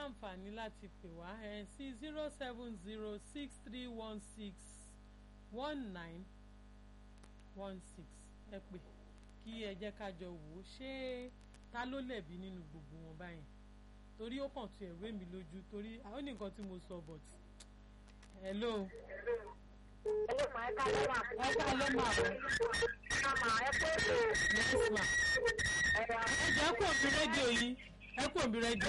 láǹfààní láti pè wá ẹ̀ sí zero seven zero six three one six one nine one six ẹ pè kí ẹ jẹ́ ká jọ wò ó ṣé ta ló lẹ̀bi nínú gbogbo wọn báyìí torí ó kàn tún ẹ̀rọ èmi lójú torí àwọn ní nǹkan tí mo sọ but hello Hello, ma, ẹ káalẹ́ ma. ẹ káalẹ́ mà o Ma, ẹ pé ètò yes ma ẹ̀rọ ẹ jẹ́ kó òbí rédíò yìí ẹ kó òbí rédíò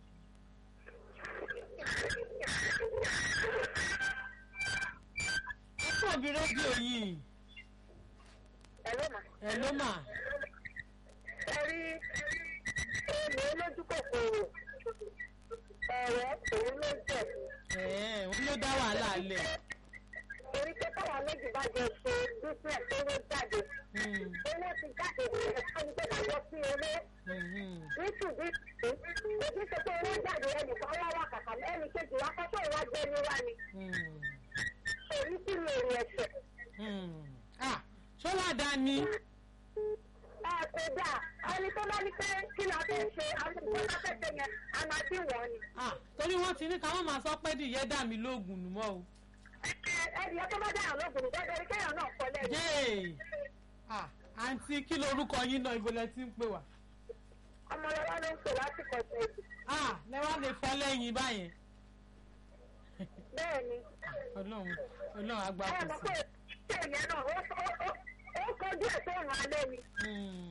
ẹ kó òbí rédíò yìí Hello, ma. hello mà Ẹ rí èmi olójú kòkòrò. Ẹ̀rẹ́ òun ló jẹ̀. ẹ̀ẹ́ òun ló dá wàhálà lẹ̀ Torí pé káwọn méjì bá jọ ṣe business tó ló jáde. Hmm, Owó ti jáde ẹ̀ka ní pé ká jọ sí eré. mhm. Nítùbí ojú ṣe pé owó jáde ẹnìkan wá wà kàkà lẹ́nu kejì wá kọ́kọ́ ìwà gbé ní wá ni. Hmm, Èyí sì ní èrè ẹ̀sẹ̀. hmm. ah ṣọlá dání Ẹ kò dáa, ẹni tó bá ní pé kí ni a fẹ́ ṣe, àwọn ìgbọ́n bá fẹ́ ṣe yẹn, a máa dín wọ́n ni. ah torí wọ́n ti ní káwọn máa sọ pé dìyẹ dà mí lóògùn nù mọ́ o ẹnì yẹn tó bá dáhùn lóògùn ní dandan ni kéèyàn náà kọ lẹ́yìn. yéè ah àǹtí kí lorúkọ yín náà ibo lẹ ti ń pè wá ọmọlọ́wọ́ ló ń pè lásìkò ṣẹ́yìn. ah lẹ́wọ́n lè fọ́ lẹ́yìn báyẹn bẹ́ẹ̀ ni ọlọ́run ọlọ́run ẹ agbáko mọ̀ sí pé ṣé ìyẹn náà ó ó- ó- ó kọjú ẹ̀ sóòrùn alẹ́ ni. Hmm.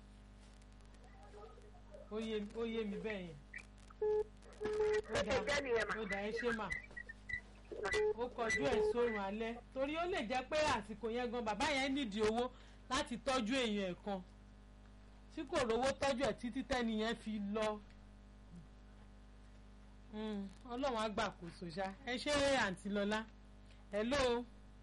ó yé ó yé mi bẹ́ẹ̀ yẹn ó ó ṣe jẹ́ dà nìyẹn mà. ó dà ẹ ṣe mà ó kọjú ẹ̀ sórun alẹ́ torí ó lè jẹ́ pé àsìkò yẹn gan bàbá yẹn nídìí owó láti tọ́jú èèyàn ẹ̀ kan tí kò rówó tọ́jú ẹ̀ títí tẹ́ni yẹn fi lọ Hmm, ọlọ́run á gbàkóso ṣá ẹ ṣe àǹtí lọ́lá hello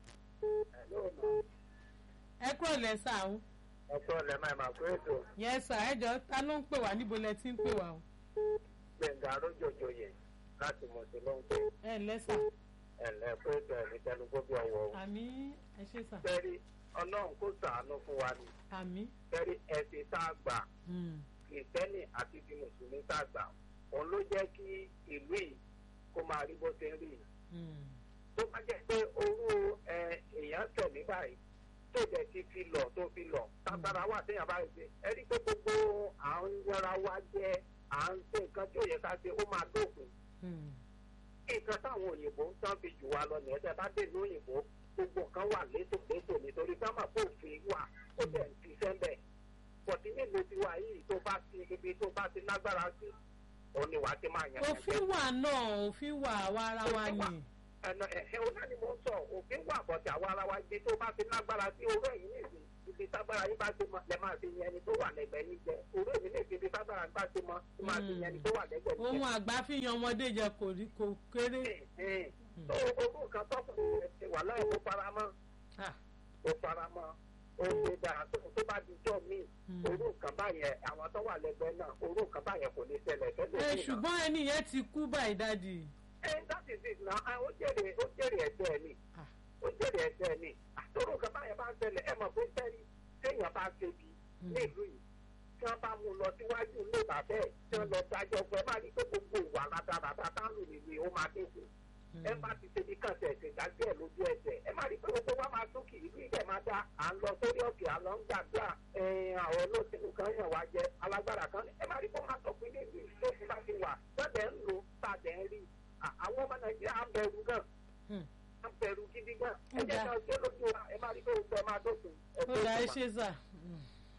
ẹ kúrò lẹ́sà o ọ̀pọ̀ ọ̀lẹ́ máa máa kó ètò yes sir ẹ jọ ta ló ń pè wá níbo lẹ ti ń pè wá o gbẹ̀ngà arójòjò yẹn láti mọ̀ sí lóńgbò ẹ lẹ́sà ẹ̀lẹ́ kó ètò ẹ̀mí tẹnugbó bí ọwọ́ o. àmì ẹ ṣe sà fẹ́rí ọlọ́run kó sàánú fún wa ni àmì fẹ́rí ẹ̀sìn tá a gbà Hmm, kìrìtẹ́nì àti ti mùsùlùmí tá a gbà òun ló jẹ́ kí ìlú yìí kó máa rí bó ṣe ń rí yìí. hmm, tó bá jẹ́ pé orú ẹ, èèyàn tẹ̀mí báyìí tó jẹ́ ti fi lọ tó fi lọ tágbára wà téèyàn bá rí ṣe ẹ rí pé gbogbo à ń yọra wa jẹ à ń ṣe nǹkan tí ò yẹ ká ṣe ó máa dópin hmm, nǹkan táwọn òyìnbó ń tán fi jù wá lọ nìyẹn tẹ bá dé ní òyìnbó gbogbo nǹkan wà létòlétò nítorí ká máa bófin wà ó dẹ̀ ń fi sẹ́ńbẹ̀ pọ̀tí nílùú tiwa yìí tó bá ti ibi tó bá ti lágbára sí òun ni wàá ti máa yàn yàn òfin wà náà òfin wà àwa ara wa Òfin wà. ni ẹnà ẹ̀hẹ́ ọ̀nà ni mo ń sọ òfin wà bọ̀tẹ̀ àwọn ara wa ibi tó bá ti lágbára sí orú ẹ̀yìn nìyí ibi tágbára yín bá ti mọ lẹ máa fi yẹn ẹni tó wà lẹ́gbẹ̀ẹ́ yín jẹ orú èmi ní ibi tágbára yín bá ti mọ ẹ máa fi yẹn ẹni tó wà lẹ́gbẹ̀ẹ́ yín ohun àgbà fi yan ọmọdé jẹ kò rí kò kéré jẹ. tó orú nǹkan tọkùnrin rẹ ti wà láì ó fara mọ́ Ah, ó fara mọ́ ó ṣe dáa tó tó bá di jọ́ míì Hmm. orú nǹkan báyẹn àwọn tó wà lẹ́gbẹ̀ẹ́ náà orú nǹkan báyẹn kò ní ṣẹlẹ̀ ṣẹlẹ̀ ẹ sí náà. ṣùgbọ́n ẹni yẹn ti kú báyìí dáàdì ẹ that is it na ó jèrè ó jèrè ẹ̀jẹ̀ ẹ̀ ni Ah. ó jèrè ẹ̀jẹ̀ ẹ̀ ni àtòrò nǹkan báyẹn bá ń ṣẹlẹ̀ ẹ mọ̀ pé sẹ́rí téèyàn bá ṣe bí nílùú yìí tí wọ́n bá mú un lọ síwájú ilé bàbá ẹ̀ tí wọ́n lọ dájọ́ fún ẹ má rí pé gbogbo ìwà rádaràdà táwọn ènìyàn ó máa dínkù ẹ má ti ṣe bí kàn tẹ̀sẹ̀ dájú ẹ̀ lójú ẹsẹ̀ ẹ má rí pé gbogbo wa máa sókè ìlú ìdẹ̀ máa dá à ń lọ sórí òkè à lọ ń gbàdúrà ẹ̀ẹ́n àwọn olóṣèlú kan yàn wá jẹ alágbára kan ẹ má rí pé wọ́n máa sọ pé ní ìlú ìṣòfin bá ti wà gbọ́dẹ̀ ń lò tàdẹ̀ ń rí À- àwọn ọmọ nàìjíríà ń bẹ̀rù gan Hmm. ń bẹ̀rù gidi gan ẹ Ó jẹ́ dáa. ká ṣe lójú wa ẹ má rí pé gbogbo ẹ máa dókun ẹ ó dá ẹ ṣe sà Hmm.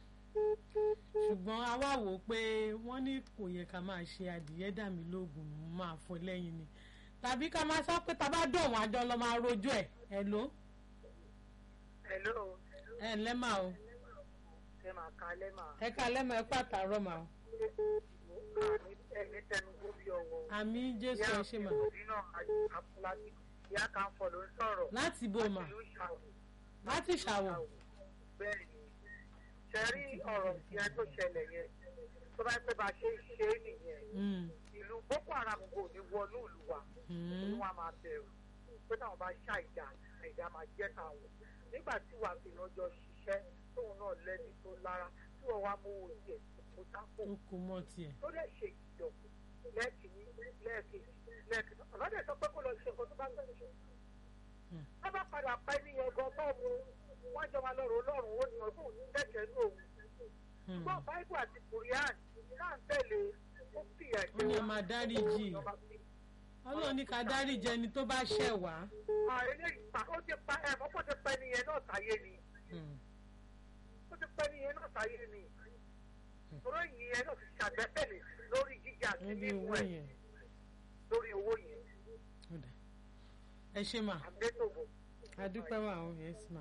ṣùgbọ́n a wá wò ó pé wọ́n ní kò yẹ ká máa ṣe adìyẹ dà mí lóògùn mo máa fọ lẹ́yìn ni tàbí ká máa sọ pé tá a bá dọ̀ wọ́n àjọ lọ máa rojọ́ ẹ̀ ẹ̀ ló hello ẹ̀ ǹlẹ́ mà o ẹ máa ka alẹ́ mà. ẹ ká lẹ́mọ̀ ẹ pàtàrọ̀ mà o ẹ̀mí tẹnugbó bí ọwọ́. àmì jésù ẹ ṣe mà nínú àfúlàní ìyá kan fọ ló ń sọ̀rọ̀. láti bò mà ìlú ṣàwọ̀. láti ṣàwọ̀ bẹ́ẹ̀ ni ṣe rí ọ̀rọ̀ yẹn tó ṣẹlẹ̀ yẹn tó bá pẹ́ bá ṣe ṣe é nìyẹn Hmm, ìlú boko haram kò ní wọnú ìlú wa hmm, ni wọ́n á máa bẹ̀rù pé táwọn bá ṣàìdá àìdá máa jẹ́ táwọn nígbà tí wàá fi lọ́jọ́ ṣiṣẹ́ tóun náà lẹ́ni tó lára tí wọ́n wá mú owó tiẹ̀ kó sápò ó kò mọ̀ tiẹ̀ tó lè ṣe ìjọ lẹ́ẹ̀kì lẹ́ẹ̀kì lẹ́ẹ̀kì bàbá dẹ̀ sọ pé kó lọ ṣe nǹkan tó bá ń gbẹ̀ ṣe. wọ́n bá padà pa ẹni yẹn gan tó mu wọ́n jọ máa lọ́rùn ọlọ́run ó ní ọdún òní bẹ́ẹ̀ ní òun. ṣùgbọ́n báíbù àti kùrìán náà ń tẹ̀lé ó fi ẹ̀jẹ̀ ó ní máa dáríjì ọlọ́run ní ká dáríjì ẹni tó bá ṣẹ̀ wá. eléyìí pa ó ti pa ẹ̀ mọ́pọ̀ ti pa ẹni yẹn náà sáyé ni ó ti pa ẹni yẹn náà sáyé ni tọ́rọ yìí ẹ náà ti ṣàgbẹ́tẹ̀lé lórí jíjà àti lórí mímú owó ẹ̀ yẹn lórí owó yẹn ó dà ẹ ṣe mà àgbẹ̀tòbò. adúpẹ́ wà ó yes mà.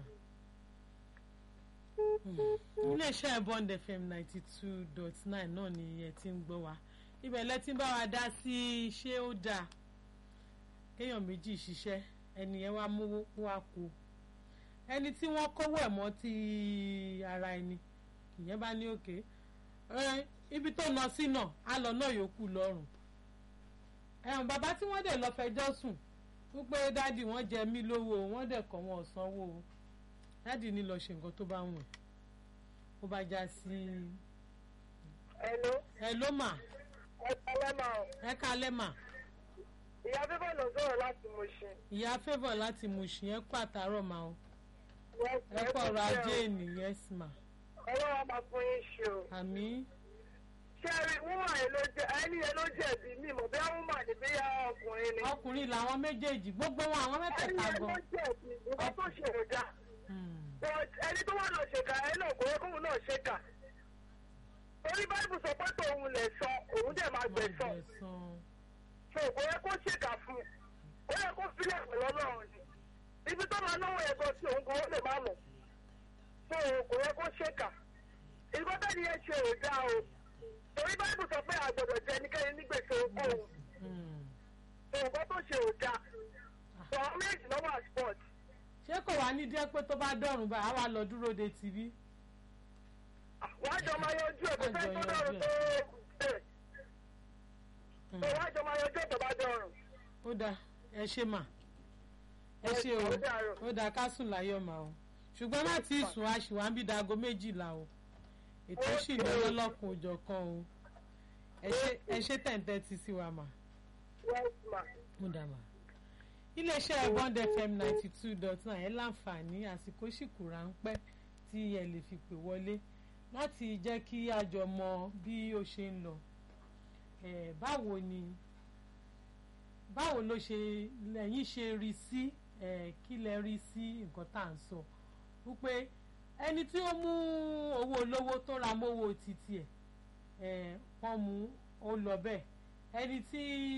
iléeṣẹ́ bond fm ninety two dot nine náà ni ẹ ti ń gbọ́ wa ibẹ̀ lẹ ti ń bá wa dá sí ṣé ó dáa kéèyàn méjì ṣiṣẹ́ ẹni yẹn wá mówó wá kú ẹni tí wọ́n kówó ẹ̀ mọ́ ti ara ẹni ìyẹn bá ní òkè ẹ, ibi tó lọ sí náà á lọ náà yòókù lọ́rùn ẹ̀hún bàbá tí wọ́n dẹ̀ lọ fẹjọ́ sùn wípé dádì wọ́n jẹ mí lówó wọ́n dẹ̀ kọ́ wọn ò sanwó o dádì ní lọ ṣe nǹkan tó bá wùn ẹ́ ó bá já sí ẹnu ẹ ló mà ẹ kọ́lẹ́ máa ọ̀ ẹ kalẹ́ mà ìyá bíbọ̀ lọ sọ̀rọ̀ láti mo ṣe. ìyá favour láti Mushin ẹ kú àtàárọ̀ mà o ẹ kú ọ̀rọ̀ ajé ènìyàn yes mà ọlọ́wọ́ máa fún yín ṣe o. àmì ṣé ẹ rí wúmà yẹn ló jẹ ẹni yẹn ló jẹ̀bi mí mọ̀ bí wúmà ní bí ọkùnrin ni. ọkùnrin làwọn méjèèjì gbogbo wọn àwọn ẹni mẹ́tẹ̀ẹ̀ta yẹn ló gan jẹ̀bi nǹkan tó ṣe ò dáa. Hmm, but ẹni tó wà lọ ṣèkà ẹni náà kò yẹ kóun náà ṣèkà. torí báyìí sọ pé tòun lè sọ òun dẹ̀ máa má gbẹ̀sán. gbẹ̀san. so kò yẹ kó ṣèkà fún un ó yẹ kó sílẹ̀ pẹ̀lú ọlọ́run ni ibi tó máa náwó yẹn gan sí òun kan ó lè má mọ̀ so kò yẹ kó ṣèkà ìgbà bẹ́ẹ̀ ni yẹn ṣe ò dáa o torí báyìí sọ pé àgbọ̀dọ̀ jẹ ẹnikẹ́ni ní gbèsè ogún Hmm. so nǹkan tó ṣe ò dáa so àwọn méjì lọ́wọ́ à sport ṣé kò wá ní díẹ̀ pé tó bá dọ̀rùn báyìí á wá lọ dúró de tìbí wọ́n á jọ máa yanjú ẹ̀ kó fẹ́ tó dọ̀rùn tó bẹ̀ so wọ́n á jọ máa yanjú ẹ̀ tó bá dọ̀rùn. ó dáa ẹ ṣe mà ẹ ṣe o Ó dàárọ̀. ó dáa ká sùn láyọ̀ mà o ṣùgbọ́n láti sùn a ṣì wá ń bí dago méjìlá o ètò sì ní ọlọ́kùn òjọ̀ kan o ẹ ṣe- ẹ ṣe tẹ̀ǹtẹ̀ ti sí wa mà yes ma ó dáa mà iléeṣẹ́ bond fm ninety two dot nine ẹ láǹfààní àsìkò ṣìkù ráńpẹ́ tí ẹ lè fi pè wọlé láti jẹ́ kí a jọ mọ bí ó ṣe ń lọ Eh, báwo ni báwo ló ṣe lẹ́yìn ṣe rí sí eh, kí lẹ rí sí nǹkan tá à ń sọ wípé ẹni tí ó mú owó olówó tó ra mówó títí ẹ̀ eh, wọ́n mú ó lọ bẹ́ẹ̀ ẹni tí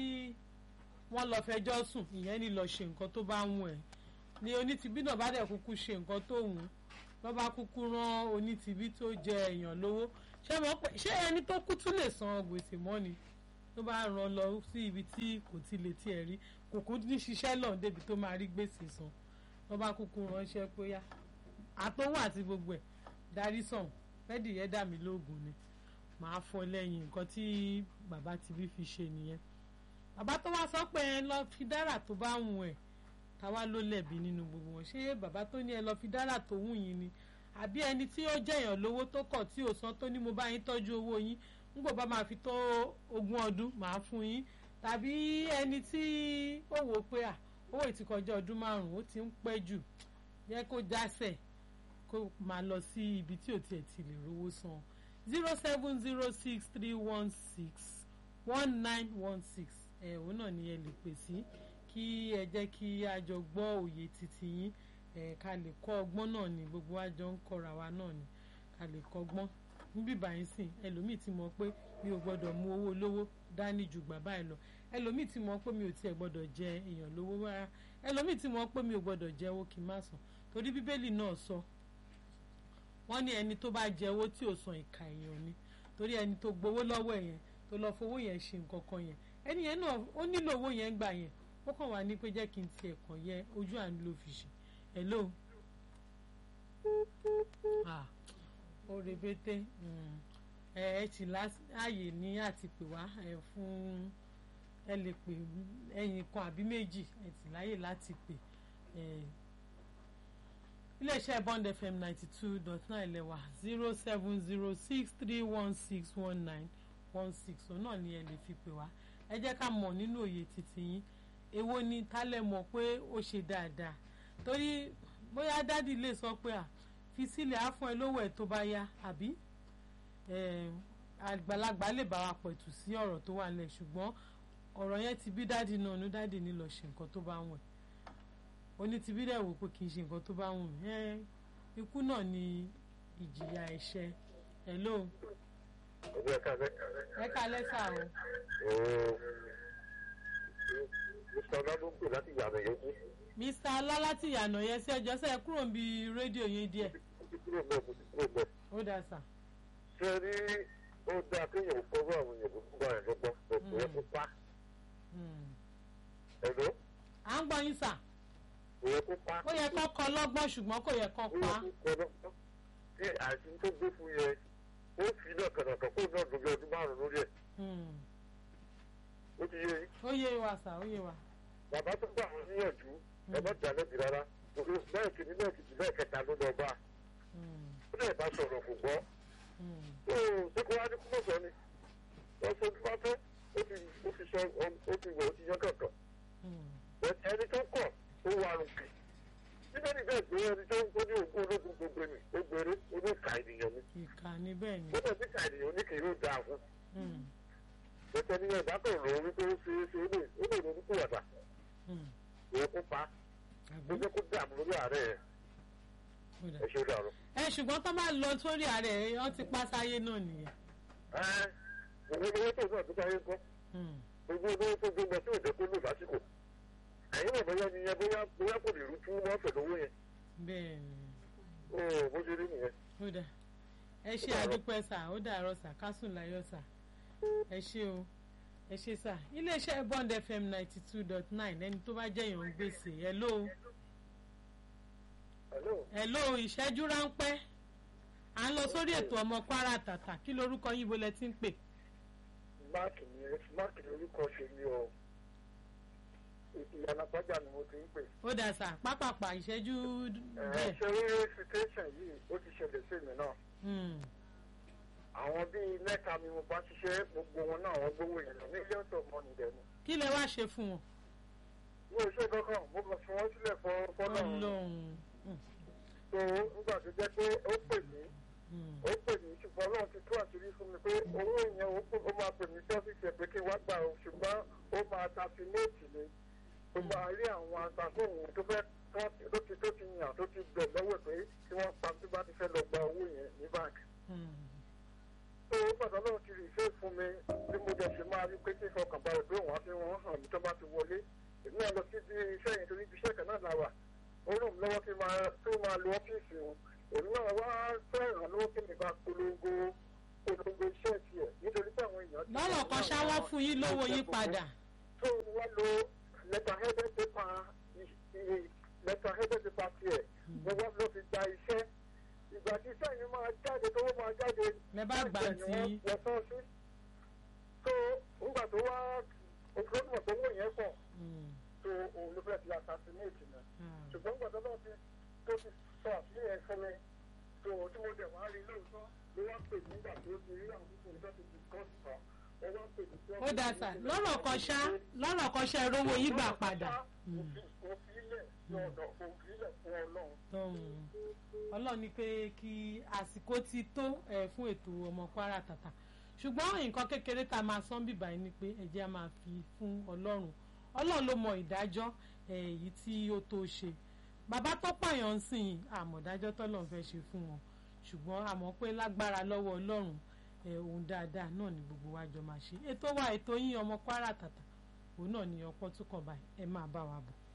wọ́n lọ fẹjọ́ sùn ìyẹn ni lọ ṣe nǹkan tó bá wù ẹ́ ni onítìbí náà bá dẹ̀ kúkú ṣe nǹkan tó wù ú lọ́ bá kúkú rán onítìbí tó jẹ èèyàn lówó ṣé mo pé ṣé ẹni tó kú tún lè san gbèsè mọ́ ni tó bá ràn lọ sí ibi tí kò ti lè tiẹ̀ rí kò kú ní ṣiṣẹ́ lọ débi tó máa rí gbèsè san lọ́ bá kúkú ránṣẹ́ pé yá àtọwọ́ àti gbogbo ẹ̀ darí sàn fẹ́ẹ́dì yẹn dà mí lóògùn ni màá fọ lẹ́yìn nǹkan tí bàbá ti bí fi ṣe nìyẹn bàbá tó wá sọ pé ẹ lọ fi dára tó bá wù ẹ táwa ló lẹ̀bi nínú gbogbo wọn ṣé bàbá tó ní ẹ lọ fi dára tó wù yín ni àbí ẹni tí ó jẹyàn lówó tó kọ̀ tí ò san tó ní mo bá yín tọ́jú owó yín nígbà bá máa fi tó ogún ọdún màá fún yín tàbí ẹni tí ó wò ó pé à owó ìtìkọjá ọdún márùn-ún ó ti ń pẹ́ jù yẹ kó jásẹ̀ kó máa lọ sí ibi tí ò tiẹ̀ ti lè rówó san zero seven zero six three one six one nine one six ẹ̀ òun náà ni ẹ lè pè sí kí ẹ jẹ́ kí a jọ gbọ́ òye títí yín ẹ̀ ká lè kọ́ ọgbọ́n náà ni gbogbo wa jọ ń kọ́ra wa náà ni ká lè kọ́gbọ́n níbí báyìí sìn ẹlòmíì ti mọ̀ pé mi ò gbọ́dọ̀ mú owó lówó dání ju gbà báyìí lọ ẹlòmíì ti mọ̀ pé mi ò tiẹ̀ gbọ́dọ̀ jẹ èèyàn lówó rárá ẹlòmíì ti mọ̀ pé mi ò gbọ́dọ̀ jẹ owó kí n má san torí bíbélì náà sọ wọ́n ní ẹni tó bá jẹ owó tí ò san ìka èèyàn ni torí ẹni tó gbowó lọ́wọ́ ẹ̀ yẹn tó lọ fowó yẹn ṣe nǹkan kan yẹn ẹni yẹn náà ó nílò owó yẹn gbà yẹn ó kàn wá ní pé jẹ́ kí n tiẹ̀ kàn yẹ ojú àánú ló fi ṣe hello ah ó rebete mm. ẹ ẹ ti láàyè ní àti pè wá ẹ fún ẹ lè pè ẹyin kan àbí méjì ẹ ti láàyè láti pè ẹ iléeṣẹ́ bond fm ninety two dot nine lẹ́wà zero seven zero six three one six one nine one six òun náà ni ẹ lè fi pè wá ẹ jẹ́ ká mọ̀ nínú òye títí yín èwo ni tálẹ̀ mọ̀ pé ó ṣe dáadáa torí bóyá dádì lè sọ pé à fi sílẹ̀ á fún ẹ lówó ẹ̀ tó bá yá àbí eh, àgbàlagbà lè bá wa pẹ̀tù sí ọ̀rọ̀ tó wà nílẹ̀ ṣùgbọ́n ọ̀rọ̀ yẹn ti bí dádì náà ní dádì ní lọ ṣe nǹkan tó bá wù ẹ́ oní ti bí dẹ̀ wò pé kì í ṣe nǹkan tó bá wù mí ẹ́ ikú náà ni ìjìyà ẹ̀ṣẹ̀ hello ọjọ́ ẹ̀ka ẹ ká lẹ́sà o ooo mr ọlábùkù láti yàrá yòókù mr alálàtì ìyànà yẹn sí ẹjọ́ sẹ́yìn kúrò ń bi rédíò yín díẹ̀ mo ti kúrò bẹ́ẹ̀ mo ti kúrò bẹ́ẹ̀. ó dà sà ṣé rí ó dáa kéèyàn kọ́rọ́ àwọn èèyàn tó kúrò àyàn lọ́gbọ́n kò yẹ kó pa Hmm. ẹ̀rọ à ń gbọ́ yín sà kò yẹ kó pa ó yẹ kó kọ lọ́gbọ́n ṣùgbọ́n kò yẹ kó ó pa yẹ kó kọ́ lọ́gbọ́n tí àìsí tó gbé fún yẹn ó fi náà kànàkàn kó náà dùn bí ọdún márùn-ún lórí ẹ̀ Hmm. ó ti yé yín ó yé wa sà ó yé wa bàbá tó gbà wọn níyànjú ẹ má jà lẹ́bi rárá òkè bẹ́ẹ̀ kìíní náà kìíní náà kẹta ló lọ bá Hmm. ó lè bá sọ̀rọ̀ kò gbọ́ Hmm. ó ṣé kó wá ní kúmọ̀ sọ ni wọ́n sọ bí wọ́n fẹ́ ó ti ó ti sọ ó ti wọ̀ ó ti yan kankan Hmm. ẹni tó kọ̀ ó wà rùkì níbẹ̀ ni bẹ́ẹ̀ gbé ẹni tó ń gbójú ògùn ológun gbogbo ni ó gbèrè oníkà ènìyàn ni ìkà ni bẹ́ẹ̀ ni ó bẹ̀ níkà ènìyàn ní kì í ló dáa fún Hmm. bẹ́ẹ̀ ni ẹ̀dá kan rò ó wípé ó ṣe é ṣe ó lè ó lè ronú kúwàdà Hmm. òun kó pa àbí ó jẹ́ kó dààmú lórí ààrẹ ẹ̀ ó dà ẹ̀ ṣe ó dàrú. ẹ ṣùgbọ́n tó bá lọ sórí ààrẹ wọ́n ti pa sáyé náà nìyẹn ẹ́ òun owó tó náà tó sáyé kọ́ Hmm. gbogbo owó tó gbé lọ sí òde kó lò lásìkò ẹ̀yin náà bóyá ni yẹn bóyá bóyá kò lè rú tú wọ́n pẹ̀lú owó yẹn bẹ́ẹ̀ ni ó bó ṣe rí nìyẹn. ó dà ẹ ṣe àdúpẹ́ sà ó dàárọ̀ sà kásùn láyọ̀ sà ẹ ṣe o ẹ ṣe sà iléeṣẹ́ bond fm ninety two dot nine ẹni tó bá jẹ́ èèyàn gbèsè hello hello hello ìṣẹ́jú ráńpẹ́ à ń lọ sórí ètò ọmọ kwara tàtà kí lorúkọ yín bolẹ̀ tí ń pè máàkì ni máàkì ni orúkọ ṣe ni ọ ìyànà pàjá ni mo ti ń pè. ó dà sà pápápá ìṣẹ́jú ẹ bẹ́ẹ̀ ṣe rí situation yìí ó ti ṣẹlẹ̀ sí mi náà Hmm. àwọn bíi mẹ́ta ni mo bá ṣiṣẹ́ gbogbo wọn náà wọ́n gbówó yẹn lọ millions of money dẹ̀ ni. kí lẹ wá ṣe fún wọn mi ò ṣe kankan mo kàn fi wọ́n sílẹ̀ fọ́ fọ́nà ọlọ́run Hmm. tó nígbà tó jẹ́ pé ó pè mí Hmm. ó pè mí ṣùgbọ́n ọlọ́run ti tú àṣírí fún mi pé owó yẹn ó pè- ó máa pè mí sọ́fíìsì ẹ̀ pé kí n wá gbà ó ṣùgbọ́n ó máa ta sí méètì ni ó máa rí àwọn agbáfóhùn tó fẹ́ tó ti tó ti yàn tó ti bẹ̀ lọ́wọ́ pé kí wọ́n pa tó bá ti fẹ́ lọ gba owó yẹn ní báńkì. Hmm. tó o gbàdọ̀ náà ti rí ìfẹ́ fún mi bí mo jẹ́ ṣe máa rí pé kí n fọkàn balẹ̀ pé òun á fi wọ́n hàn mí tó bá ti wọlé èmi náà lọ sí ibi iṣẹ́ yẹn torí ibi iṣẹ́ kan náà la wà ó ràn mí lọ́wọ́ kí n máa tó máa lo ọ́fíìsì wọn èmi náà wá fẹ́ ìrànlọ́wọ́ kí mi bá polongo polongo iṣẹ́ tiẹ̀ nítorí pé àwọn èèyàn. ti lọ́rọ̀ kan ṣáwọ́ fún yín lówó yín padà tó wá lo letter headed paper letter headed paper tiẹ̀ mo wá lọ fi gba iṣẹ́ ìgbà tí iṣẹ́ yìí máa jáde tó máa jáde lẹ bá gbà tí wọ́n sọ sí. tó nígbà tó wá òkúrọ́dùmọ̀ tó wọ̀ yẹn pọ̀ Hmm. tó òun ló fẹ́ fi assassinate náà Ah. ṣùgbọ́n nígbà tó lọ́ọ́ fi tó fi sọ àfihàn ẹ̀ fún mi tó tí mo dẹ̀ wá rí lóòótọ́ ló wá pè mí nígbà tó ti rí àwọn púpọ̀ nígbà tó ti kọ́ sí kan ó wá pè mí. ó dà sà lọ́rọ̀ kan ṣá lọ́rọ̀ kan ṣá rówó yín gbà padà. Hmm. òfin ilẹ̀ lọ́dọ̀ òfin ilẹ̀ fún ọlọ́run. Tóun. ọlọ́run ní pé kí àsìkò ti tó ẹ̀ fún ètò ọmọ kwara tàtà ṣùgbọ́n nǹkan kékeré tá a máa sán bíbá yìí ni pé ẹ̀jẹ̀ a máa fi fún ọlọ́run ọlọ́run ló mọ ìdájọ́ ẹ̀, èyí tí ó tó ṣe bàbá tó pààyàn ń sìn àmọ̀dájọ́ tọ́lọ́run fẹ́ ṣe fún wọn ṣùgbọ́n àmọ́ pé lágbára lọ́wọ́ ọlọ́run ẹ̀, ohun dáadáa náà ni gbogbo wa jọ máa ṣe ètò wa ètò yín ọmọ kwara tàtà òun náà ni ọpọ́ tún kàn báyìí ẹ máa bá wa bọ̀.